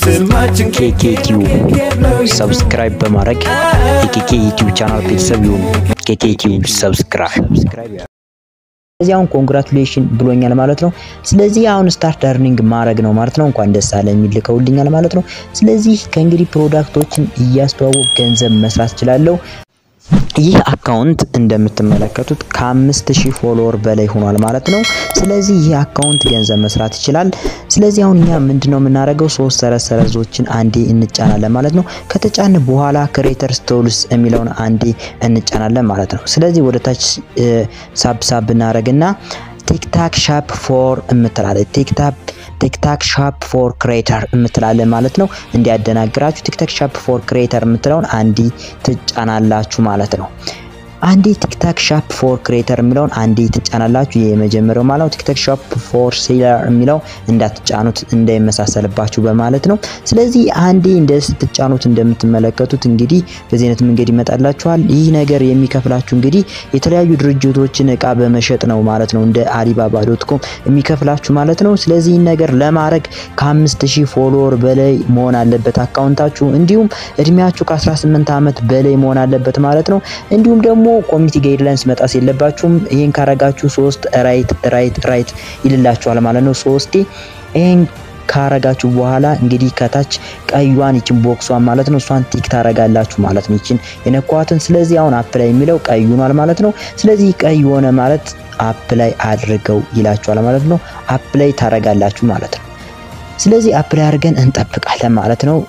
ስማችን ኬኬ ቲዩብ ሰብስክራይብ በማድረግ የኬኬ ዩቲዩብ ቻናል ቤተሰብ ይሁኑ። ኬኬ ቲዩብ ሰብስክራይብ ስለዚህ አሁን ኮንግራቹሌሽን ብሎኛል ማለት ነው። ስለዚህ አሁን ስታርት እርኒንግ ማድረግ ነው ማለት ነው። እንኳን ደስ አለ የሚል ልከውልኛል ማለት ነው። ስለዚህ ከእንግዲህ ፕሮዳክቶችን እያስተዋወቅ ገንዘብ መስራት እችላለሁ። ይህ አካውንት እንደምትመለከቱት ከአምስት ሺህ ፎሎወር በላይ ሆኗል ማለት ነው። ስለዚህ ይህ አካውንት ገንዘብ መስራት ይችላል። ስለዚህ አሁን እኛ ምንድነው የምናደርገው? ሶስት ሰረዝ ሰረዞችን አንዴ እንጫናለን ማለት ነው። ከተጫን በኋላ ክሬተርስ ቶልስ የሚለውን አንዴ እንጫናለን ማለት ነው። ስለዚህ ወደ ታች ሳብ ሳብ እናደርግና ቲክታክ ሻፕ ፎር እምትላለች ቲክታክ ቲክታክ ሻፕ ፎር ክሬተር እምትላለን ማለት ነው። እንዲያደናግራችሁ ቲክታክ ሻፕ ፎር ክሬተር የምትለውን አንዲ ትጫናላችሁ ማለት ነው። አንዴ ቲክታክ ሻፕ ፎር ክሬተር የሚለውን አንዴ ትጫናላችሁ። የመጀመሪያው ማለት ነው። ቲክታክ ሻፕ ፎር ሴለር የሚለው እንዳትጫኑት እንዳይመሳሰልባችሁ በማለት ነው። ስለዚህ አንዴ እንደ ስትጫኑት እንደምትመለከቱት እንግዲህ በዚህ አይነት መንገድ ይመጣላችኋል። ይህ ነገር የሚከፍላችሁ እንግዲህ የተለያዩ ድርጅቶችን እቃ በመሸጥ ነው ማለት ነው። እንደ አሊባባ ዶት ኮም የሚከፍላችሁ ማለት ነው። ስለዚህ ይህን ነገር ለማድረግ ከአምስት ሺህ ፎሎወር በላይ መሆን አለበት አካውንታችሁ። እንዲሁም እድሜያችሁ ከ18 ዓመት በላይ መሆን አለበት ማለት ነው። እንዲሁም ደግሞ ኮሚኒቲ ጋይድላይንስ መጣስ የለባችሁም። ይህን ካረጋችሁ ሶስት ራይት ራይት ራይት ይልላችኋል ማለት ነው። ሶስቴ ይህን ካረጋችሁ በኋላ እንግዲህ ከታች ቀዩን ይችን ቦክሷን ማለት ነው እሷን ቲክ ታረጋላችሁ ማለት ነው። ይችን የነኳትን ስለዚህ አሁን አፕ ላይ የሚለው ቀይ ሆኗል ማለት ነው። ስለዚህ ቀይ ሆነ ማለት አፕ ላይ አድርገው ይላችኋል ማለት ነው። አፕ ላይ ታረጋላችሁ ማለት ነው። ስለዚህ አፕ ላይ አድርገን እንጠብቃለን ማለት ነው።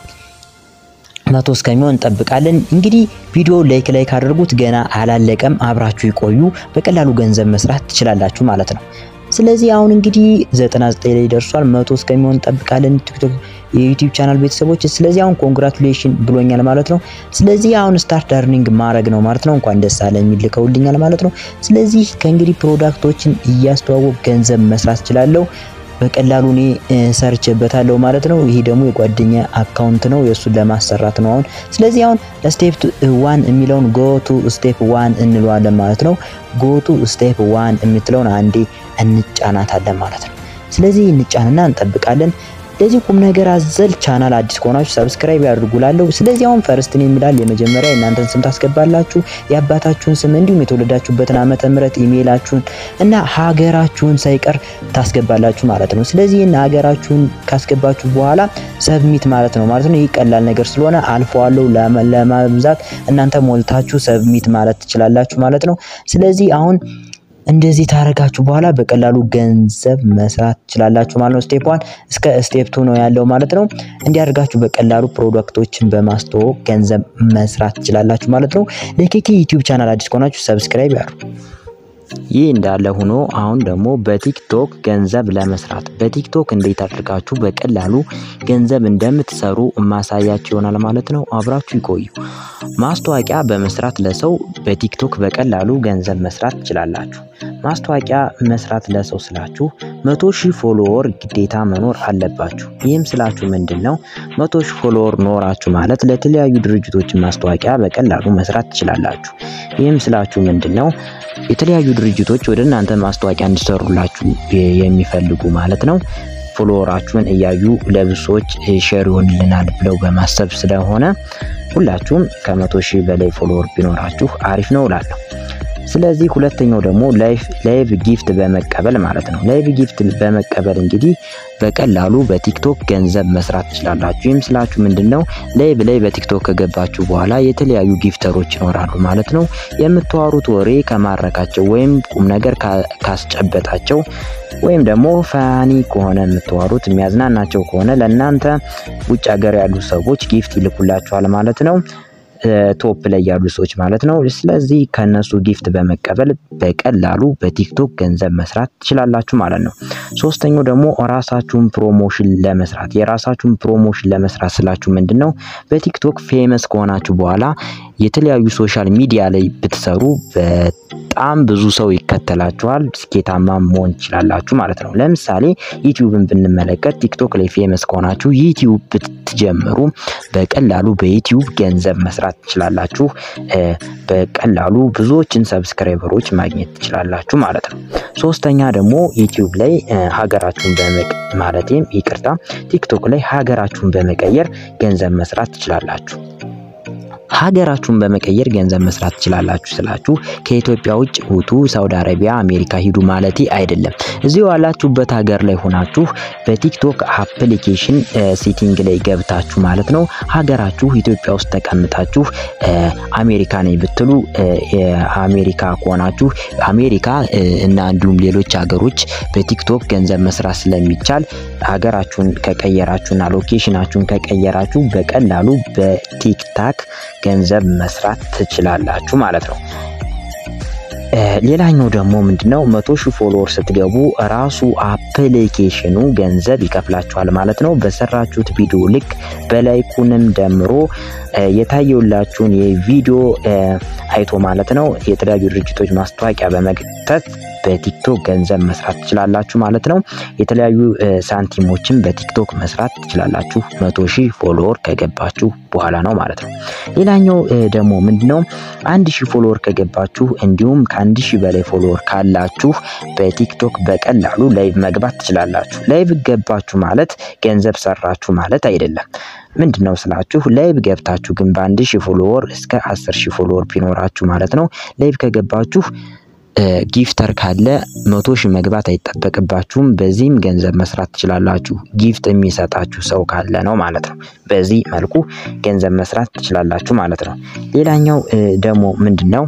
መቶ እስከሚሆን እንጠብቃለን። እንግዲህ ቪዲዮ ላይክ ላይክ አድርጉት። ገና አላለቀም፣ አብራችሁ ይቆዩ። በቀላሉ ገንዘብ መስራት ትችላላችሁ ማለት ነው። ስለዚህ አሁን እንግዲህ 99 ላይ ደርሷል። መቶ እስከሚሆን እንጠብቃለን። ቲክቶክ የዩቲዩብ ቻናል ቤተሰቦች፣ ስለዚህ አሁን ኮንግራቹሌሽን ብሎኛል ማለት ነው። ስለዚህ አሁን ስታርት እርኒንግ ማድረግ ነው ማለት ነው። እንኳን ደስ አለ የሚል ልከውልኛል ማለት ነው። ስለዚህ ከእንግዲህ ፕሮዳክቶችን እያስተዋወቅ ገንዘብ መስራት እችላለሁ። በቀላሉ እኔ ሰርቼበታለሁ ማለት ነው። ይሄ ደግሞ የጓደኛ አካውንት ነው የእሱን ለማሰራት ነው አሁን። ስለዚህ አሁን ስቴፕ ዋን የሚለውን ጎ ቱ ስቴፕ ዋን እንለዋለን ማለት ነው። ጎ ቱ ስቴፕ ዋን የምትለውን አንዴ እንጫናታለን ማለት ነው። ስለዚህ እንጫንና እንጠብቃለን። ለዚህ ቁም ነገር አዘል ቻናል አዲስ ከሆናችሁ ሰብስክራይብ ያድርጉላለሁ። ስለዚህ አሁን ፈርስት ኔም ይላል የመጀመሪያ የእናንተን ስም ታስገባላችሁ፣ የአባታችሁን ስም እንዲሁም የተወለዳችሁበትን ዓመተ ምሕረት ኢሜይላችሁን እና ሀገራችሁን ሳይቀር ታስገባላችሁ ማለት ነው። ስለዚህ ይህን ሀገራችሁን ካስገባችሁ በኋላ ሰብሚት ማለት ነው ማለት ነው። ይህ ቀላል ነገር ስለሆነ አልፈዋለሁ። ለማብዛት እናንተ ሞልታችሁ ሰብሚት ማለት ትችላላችሁ ማለት ነው። ስለዚህ አሁን እንደዚህ ታረጋችሁ በኋላ በቀላሉ ገንዘብ መስራት ትችላላችሁ ማለት ነው። ስቴፕ ዋን እስከ ስቴፕ ቱ ነው ያለው ማለት ነው። እንዲያደርጋችሁ በቀላሉ ፕሮዳክቶችን በማስተዋወቅ ገንዘብ መስራት ትችላላችሁ ማለት ነው። ለኬኬ ዩቲዩብ ቻናል አዲስ ከሆናችሁ ሰብስክራይብ ያድርጉ። ይህ እንዳለ ሆኖ አሁን ደግሞ በቲክቶክ ገንዘብ ለመስራት በቲክቶክ እንዴት አድርጋችሁ በቀላሉ ገንዘብ እንደምትሰሩ ማሳያችሁ ይሆናል ማለት ነው። አብራችሁ ይቆዩ። ማስታወቂያ በመስራት ለሰው በቲክቶክ በቀላሉ ገንዘብ መስራት ትችላላችሁ። ማስታወቂያ መስራት ለሰው ስላችሁ መቶ ሺህ ፎሎወር ግዴታ መኖር አለባችሁ። ይህም ስላችሁ ምንድን ነው? መቶ ሺህ ፎሎወር ኖራችሁ ማለት ለተለያዩ ድርጅቶችን ማስታወቂያ በቀላሉ መስራት ትችላላችሁ። ይህም ስላችሁ ምንድን ነው? የተለያዩ ድርጅቶች ወደ እናንተ ማስታወቂያ እንዲሰሩላችሁ የሚፈልጉ ማለት ነው። ፎሎወራችሁን እያዩ ለብዙ ሰዎች ሼር ይሆንልናል ብለው በማሰብ ስለሆነ ሁላችሁም ከመቶ ሺህ በላይ ፎሎወር ቢኖራችሁ አሪፍ ነው እላለሁ። ስለዚህ ሁለተኛው ደግሞ ላይቭ ጊፍት በመቀበል ማለት ነው። ላይቭ ጊፍት በመቀበል እንግዲህ በቀላሉ በቲክቶክ ገንዘብ መስራት ትችላላችሁ። ይህም ስላችሁ ምንድን ነው ላይቭ ላይ በቲክቶክ ከገባችሁ በኋላ የተለያዩ ጊፍተሮች ይኖራሉ ማለት ነው። የምታወሩት ወሬ ከማረካቸው ወይም ቁም ነገር ካስጨበጣቸው ወይም ደግሞ ፋኒ ከሆነ የምታወሩት የሚያዝናናቸው ከሆነ ለእናንተ ውጭ ሀገር ያሉ ሰዎች ጊፍት ይልኩላችኋል ማለት ነው። ቶፕ ላይ ያሉ ሰዎች ማለት ነው። ስለዚህ ከነሱ ጊፍት በመቀበል በቀላሉ በቲክቶክ ገንዘብ መስራት ትችላላችሁ ማለት ነው። ሶስተኛው ደግሞ ራሳችሁን ፕሮሞሽን ለመስራት የራሳችሁን ፕሮሞሽን ለመስራት ስላችሁ ምንድን ነው በቲክቶክ ፌመስ ከሆናችሁ በኋላ የተለያዩ ሶሻል ሚዲያ ላይ ብትሰሩ በጣም ብዙ ሰው ይከተላችኋል፣ ስኬታማ መሆን ትችላላችሁ ማለት ነው። ለምሳሌ ዩቲዩብን ብንመለከት ቲክቶክ ላይ ፌመስ ከሆናችሁ ዩቲዩብ ስትጀምሩ በቀላሉ በዩቲዩብ ገንዘብ መስራት ትችላላችሁ። በቀላሉ ብዙዎችን ሰብስክራይበሮች ማግኘት ትችላላችሁ ማለት ነው። ሶስተኛ ደግሞ ዩቲዩብ ላይ ሀገራችሁን በመቅ ማለትም ይቅርታ ቲክቶክ ላይ ሀገራችሁን በመቀየር ገንዘብ መስራት ትችላላችሁ። ሀገራችሁን በመቀየር ገንዘብ መስራት ትችላላችሁ ስላችሁ ከኢትዮጵያ ውጭ ውጡ፣ ሳውዲ አረቢያ፣ አሜሪካ ሂዱ ማለቴ አይደለም። እዚሁ ያላችሁበት ሀገር ላይ ሆናችሁ በቲክቶክ አፕሊኬሽን ሴቲንግ ላይ ገብታችሁ ማለት ነው ሀገራችሁ ኢትዮጵያ ውስጥ ተቀምጣችሁ አሜሪካ ነኝ ብትሉ አሜሪካ ከሆናችሁ አሜሪካ እና እንዲሁም ሌሎች ሀገሮች በቲክቶክ ገንዘብ መስራት ስለሚቻል ሀገራችሁን ከቀየራችሁና ሎኬሽናችሁን ከቀየራችሁ በቀላሉ በቲክታክ ገንዘብ መስራት ትችላላችሁ ማለት ነው። ሌላኛው ደግሞ ምንድነው መቶ ሺህ ፎሎወር ስትገቡ ራሱ አፕሊኬሽኑ ገንዘብ ይከፍላችኋል ማለት ነው። በሰራችሁት ቪዲዮ ልክ በላይኩንም ደምሮ የታየውላችሁን የቪዲዮ አይቶ ማለት ነው የተለያዩ ድርጅቶች ማስታወቂያ በመክተት በቲክቶክ ገንዘብ መስራት ትችላላችሁ ማለት ነው። የተለያዩ ሳንቲሞችን በቲክቶክ መስራት ትችላላችሁ መቶ ሺህ ፎሎወር ከገባችሁ በኋላ ነው ማለት ነው። ሌላኛው ደግሞ ምንድነው አንድ ሺህ ፎሎወር ከገባችሁ እንዲሁም ከአንድ ሺህ በላይ ፎሎወር ካላችሁ በቲክቶክ በቀላሉ ላይቭ መግባት ትችላላችሁ። ላይቭ ገባችሁ ማለት ገንዘብ ሰራችሁ ማለት አይደለም። ምንድን ነው ስላችሁ ላይቭ ገብታችሁ ግን በአንድ ሺህ ፎሎወር እስከ አስር ሺህ ፎሎወር ቢኖራችሁ ማለት ነው ላይቭ ከገባችሁ ጊፍተር ካለ መቶ ሺህ መግባት አይጠበቅባችሁም። በዚህም ገንዘብ መስራት ትችላላችሁ። ጊፍት የሚሰጣችሁ ሰው ካለ ነው ማለት ነው። በዚህ መልኩ ገንዘብ መስራት ትችላላችሁ ማለት ነው። ሌላኛው ደግሞ ምንድን ነው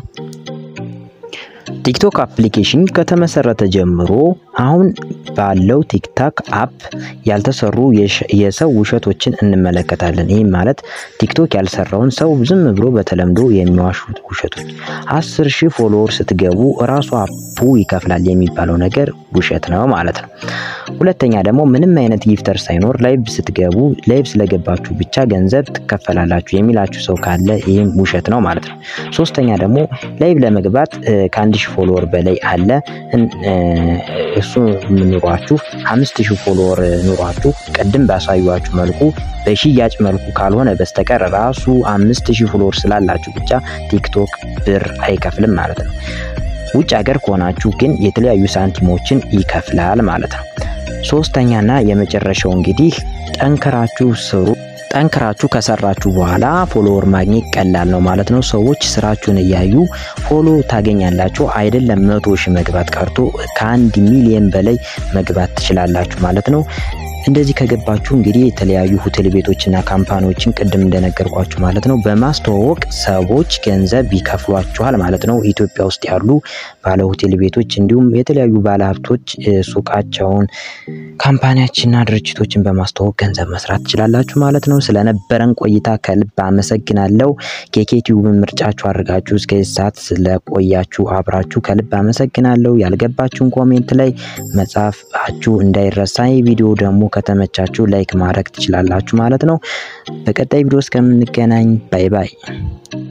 ቲክቶክ አፕሊኬሽን ከተመሰረተ ጀምሮ አሁን ባለው ቲክታክ አፕ ያልተሰሩ የሰው ውሸቶችን እንመለከታለን። ይህም ማለት ቲክቶክ ያልሰራውን ሰው ዝም ብሎ በተለምዶ የሚዋሹት ውሸቶች። አስር ሺህ ፎሎወር ስትገቡ እራሱ አፑ ይከፍላል የሚባለው ነገር ውሸት ነው ማለት ነው። ሁለተኛ ደግሞ ምንም አይነት ጊፍተር ሳይኖር ላይቭ ስትገቡ ላይቭ ስለገባችሁ ብቻ ገንዘብ ትከፈላላችሁ የሚላችሁ ሰው ካለ ይህም ውሸት ነው ማለት ነው። ሶስተኛ ደግሞ ላይቭ ለመግባት ከአንድ ሺህ ፎሎወር በላይ አለ እሱ ኑሯችሁ አምስት ሺህ ፎሎወር ኑሯችሁ ቅድም ባሳዩችሁ መልኩ በሽያጭ መልኩ ካልሆነ በስተቀር ራሱ አምስት ሺህ ፎሎወር ስላላችሁ ብቻ ቲክቶክ ብር አይከፍልም ማለት ነው። ውጭ ሀገር ከሆናችሁ ግን የተለያዩ ሳንቲሞችን ይከፍላል ማለት ነው። ሶስተኛና የመጨረሻው እንግዲህ ጠንክራችሁ ስሩ። ጠንክራችሁ ከሰራችሁ በኋላ ፎሎወር ማግኘት ቀላል ነው ማለት ነው። ሰዎች ስራችሁን እያዩ ፎሎ ታገኛላችሁ። አይደለም መቶ ሺህ መግባት ቀርቶ ከአንድ ሚሊየን በላይ መግባት ትችላላችሁ ማለት ነው። እንደዚህ ከገባችሁ እንግዲህ የተለያዩ ሆቴል ቤቶችና ካምፓኒዎችን ቅድም እንደነገርኳችሁ ማለት ነው በማስተዋወቅ ሰዎች ገንዘብ ይከፍሏችኋል ማለት ነው። ኢትዮጵያ ውስጥ ያሉ ባለ ሆቴል ቤቶች እንዲሁም የተለያዩ ባለ ሀብቶች ሱቃቸውን ካምፓኒያችንና ድርጅቶችን በማስተዋወቅ ገንዘብ መስራት ትችላላችሁ ማለት ነው። ስለነበረን ቆይታ ከልብ አመሰግናለሁ። ኬኬቲዩብን ምርጫችሁ አድርጋችሁ እስከዚህ ሰዓት ስለቆያችሁ አብራችሁ ከልብ አመሰግናለሁ። ያልገባችሁን ኮሜንት ላይ መጻፋችሁ እንዳይረሳ። ይህ ቪዲዮ ደግሞ ከተመቻችሁ ላይክ ማድረግ ትችላላችሁ ማለት ነው። በቀጣይ ቪዲዮ እስከምንገናኝ ባይ ባይ።